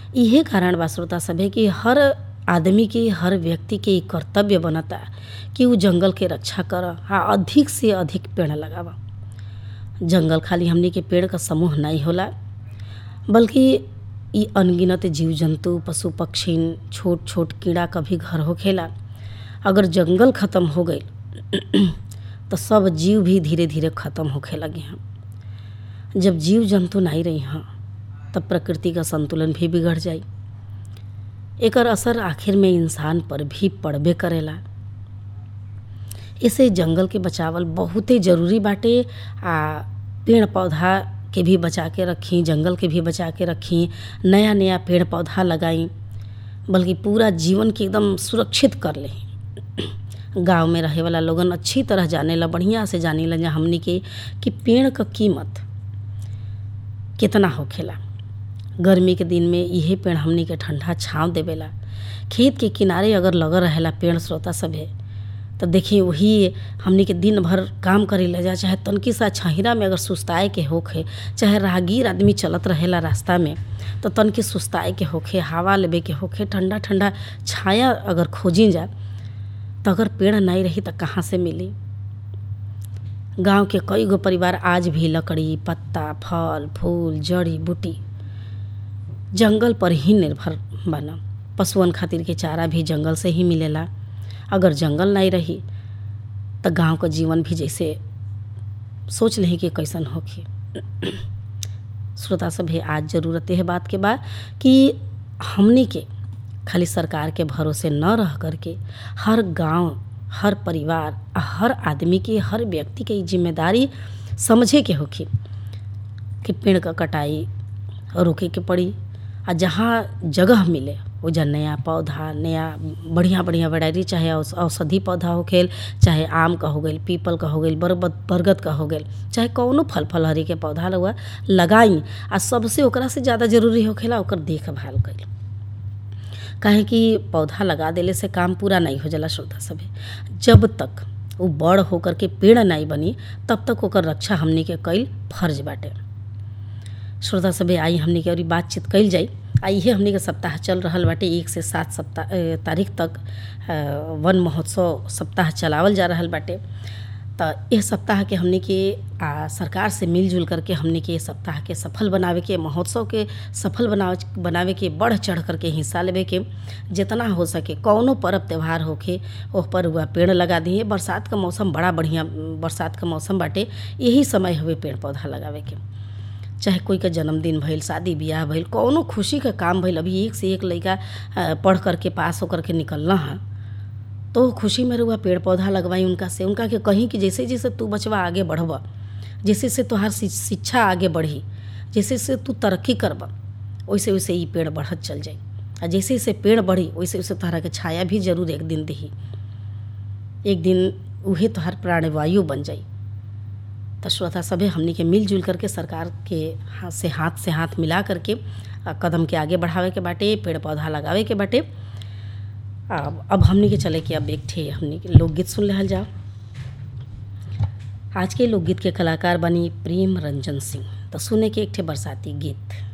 इहे कारण बा श्रोता सभे कि हर आदमी के हर व्यक्ति के इ कर्तव्य बनता कि उ जंगल के रक्षा कर आ अधिक से अधिक पेड़ लगाव जंगल खाली हमनी के पेड़ क समूह नहीं होला बल्कि इ अनगिनत जीव जंतु पशु पक्षी छोट छोट कीड़ा क भी घर होखेला अगर जंगल खत्म हो गईल तो सब जीव भी धीरे धीरे खत्म होखे लगे हैं जब जीव जंतु नहीं रही हैं तब प्रकृति का संतुलन भी बिगड़ जाई एकर असर आखिर में इंसान पर भी पड़बे करेला इसे जंगल के बचावल बहुते जरूरी बाटे आ पेड़ पौधा के भी बचा के रखी जंगल के भी बचा के रखी नया नया पेड़ पौधा लगाई बल्कि पूरा जीवन के एकदम सुरक्षित कर ले गांव में रहे वाला लोगन अच्छी तरह जानेला बढ़िया से जानेला जा हमनी के कि पेड़ क कीमत कितना होखेला गर्मी के दिन में इहे पेड़ हमनी के ठंडा छाँव देवेला खेत के किनारे अगर लगल रहेला पेड़ श्रोता सभे तो देखिए वही हमनी के दिन भर काम करे ले जा चाहे तनकी सा छहिरा में अगर सुस्ताए के होखे चाहे राहगीर आदमी चलत रहेला रास्ता में तो तनकी सुस्ताए के होखे हवा लेबे के होखे ठंडा ठंडा छाया अगर खोजी जा तो अगर पेड़ नहीं रही तो कहाँ से मिली गांव के कई गो परिवार आज भी लकड़ी पत्ता फल फूल जड़ी बूटी जंगल पर ही निर्भर बना पशुअन खातिर के चारा भी जंगल से ही मिलेला अगर जंगल नहीं रही तो गांव का जीवन भी जैसे सोच लें कि कैसन होखी श्रोता सभे आज ज़रूरत है बात के बा कि हमनी के खाली सरकार के भरोसे न रह करके हर गांव हर परिवार हर आदमी की हर व्यक्ति के जिम्मेदारी समझे के होखी कि पेड़ का कटाई रोके के पड़ी आ जहाँ जगह मिले ओजा नया पौधा नया बढ़िया बढ़िया वैरायटी चाहे औषधि पौधा हो खेल चाहे आम का हो गई पीपल का हो गई बरगद बरगद का हो गई चाहे कौनो फल फलहरी के पौधा लगा लगाई आ सबसे ओकरा से ज़्यादा जरूरी होखेला ओकर देखभाल कईल काहे कि पौधा लगा देले से काम पूरा नहीं हो जाला श्रोता सभे जब तक वो बड़ होकर के पेड़ नहीं बनी तब तक ओकर रक्षा हमनी के कईल फर्ज बाटे श्रोता सभे आई हमनी के और बातचीत कईल जाई आ इहे हमनी के सप्ताह चल रहल बाटे एक से सात सप्ताह तारीख तक वन महोत्सव सप्ताह चलावल जा रहल बाटे तो यह सप्ताह के हमनी के आ, सरकार से मिलजुल करके हमनी के सप्ताह के सफल बनावे के महोत्सव के सफल बनावे बनावे के बढ़ चढ़ करके हिस्सा लेवे के जितना हो सके कौनो पर्व त्यौहार होखे ओह पर हुआ पेड़ लगा दिए बरसात का मौसम बड़ा बढ़िया बरसात का मौसम बाटे यही समय हुए पेड़ पौधा लगावे के चाहे कोई का जन्मदिन भइल शादी ब्याह भइल कौनो खुशी का काम भइल अभी एक से एक लड़का पढ़ करके पास होकर के निकलना है तो खुशी में रुआ पेड़ पौधा लगवाई उनका से उनका के कहीं कि जैसे जैसे तू बचवा आगे बढ़ब जैसे से तोहार शिक्षा आगे बढ़ी जैसे से तू तरक्की करब वैसे वैसे ये पेड़ बढ़त चल जाई आ जैसे जैसे पेड़ बढ़ी वैसे वैसे तोहरा के छाया भी जरूर एक दिन दही एक दिन उहे तोहार प्राणवायु बन जाई तो श्रोता सभे हमनी के मिलजुल करके सरकार के हाथ से हाथ से हाथ मिला करके कदम के आगे बढ़ावे के बाटे पेड़ पौधा लगावे के बाटे अब हमनी के चले कि अब एक ठे हमनी के लोकगीत सुन रहल जाओ आज के लोकगीत के कलाकार बनी प्रेम रंजन सिंह तो सुने के एक ठे बरसाती गीत